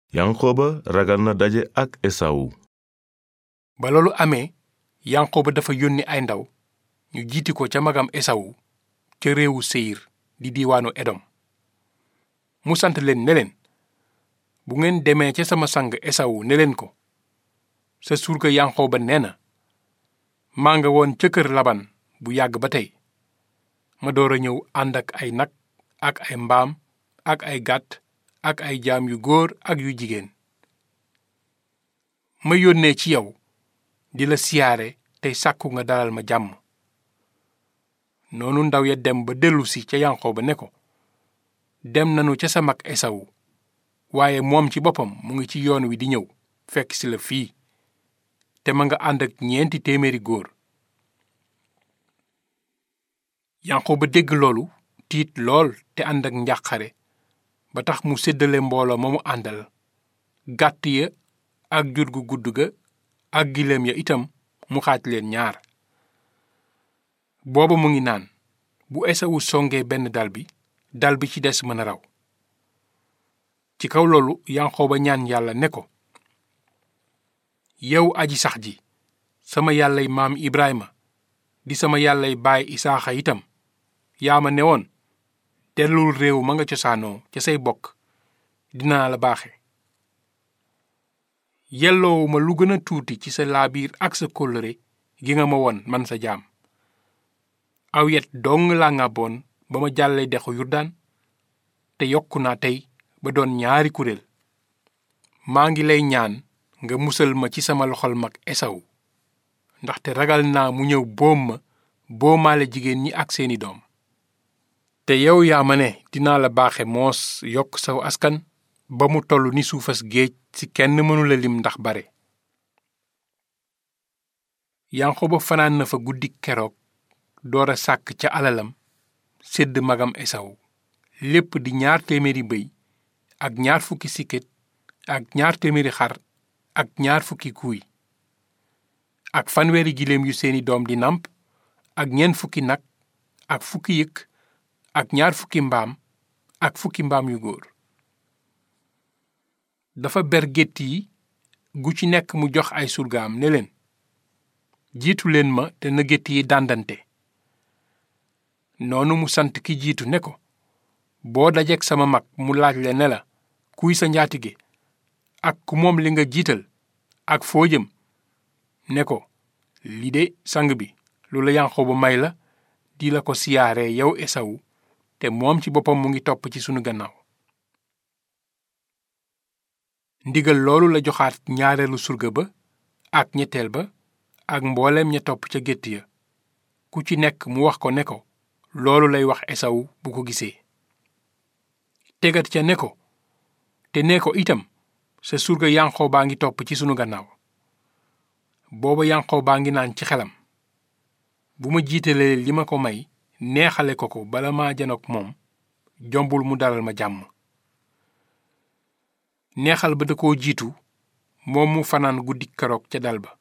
yanqooba ragal na daje ak esawu ba loolu amee yanqooba dafa yónni ay ndaw ñu jiiti ko ca magam esawu ca réewu seyir di diiwaanu edom mu sant leen ne leen bu ngeen demee ca sama sang esawu ne leen ko sa surga yanqooba nee na maa nga woon ca kër laban bu yàgg ba tey ma door a ñëw ànd ak ay nag ak ay mbaam ak ay gàtt ak ay jaam yu góor ak yu jigéen ma yónnee ci yow di la siyaare tey sàkku nga dalal ma jàmm noonu ndaw ya dem ba dellusi ca yanqooba ne ko dem nanu ca sa mag esawu waaye moom ci boppam mu ngi ci yoon wi di ñëw fekk si la fii te ma nga ànd ak ñeenti téeméeri góor yanqooba dégg loolu tiit lool te ànd ak njàqare ba tax mu séddale mbooloo ma mu àndal gàtt ya ak jur gu gudd ga ak gileem ya itam mu xaaj leen ñaar booba mu ngi naan bu esawu songee benn dal bi dal bi ci des mën a raw ci kaw loolu yanqooba ñaan yàlla ne ko yow aji sax ji sama yàllay maam ibrahima di sama yàllay baay isaaxa itam yaa ma ne woon dellul réew ma nga cosaanoo ca say bokk dinaa la baaxe yelloowuma lu gën a tuuti ci sa laabiir ak sa kóllëre gi nga ma won man sa jaam aw yet dong laa ngàbboon ba ma jàllee dexu yurdaan te yokku naa tey ba doon ñaari kuréel maa ngi lay ñaan nga musal ma ci sama loxol mag esaw ndaxte ragal naa mu ñëw boom ma boomaale jigéen ñi ak seeni doom te yow yaa ma ne dinaa la baaxe moos yokk saw askan ba mu toll ni suufas géej ci kenn mënula lim ndax bare yanqoba fanaan na fa guddi keroog door a sàkk ca alalam sédd magam esaw lépp di ñaar téeméeri bëy ak ñaar fukki sikket ak ñaar téeméeri xar ak ñaar fukki kuuy ak fanweeri giléem yu seeni doom di namp ak ñeent fukki nag ak fukki yëkk ak ñaar fukki mbaam ak fukki mbaam yu góor dafa ber gétt yi gu ci nekk mu jox ay surgaam ne leen jiitu leen ma te na gétt yi dàndante noonu mu sant ki jiitu ne ko boo dajeek sama mag mu laaj le ne la kuy sa njaatige ak ku moom li nga jiital ak foo jëm ne ko li de sang bi lu la Yanqooba may la di la ko siyaare yow esawu te moom ci boppam mu ngi topp ci sunu gannaaw ndigal loolu la joxaat ñaareelu surga ba ak ñetteel ba ak mbooleem ña topp ca gétt ya ku ci nekk mu wax ko ne ko loolu lay wax esawu bu ko gisee tegat ca ne ko te ne ko itam sa surga yanqoo baa ngi topp ci sunu gannaaw booba yanqoo baa ngi naan ci xelam bu ma jiitalee li ma ko may neexale ko ko bala maa janook moom jombul mu dalal ma jàmm neexal ba da koo jiitu moom mu fanaan guddi keroog ca dal ba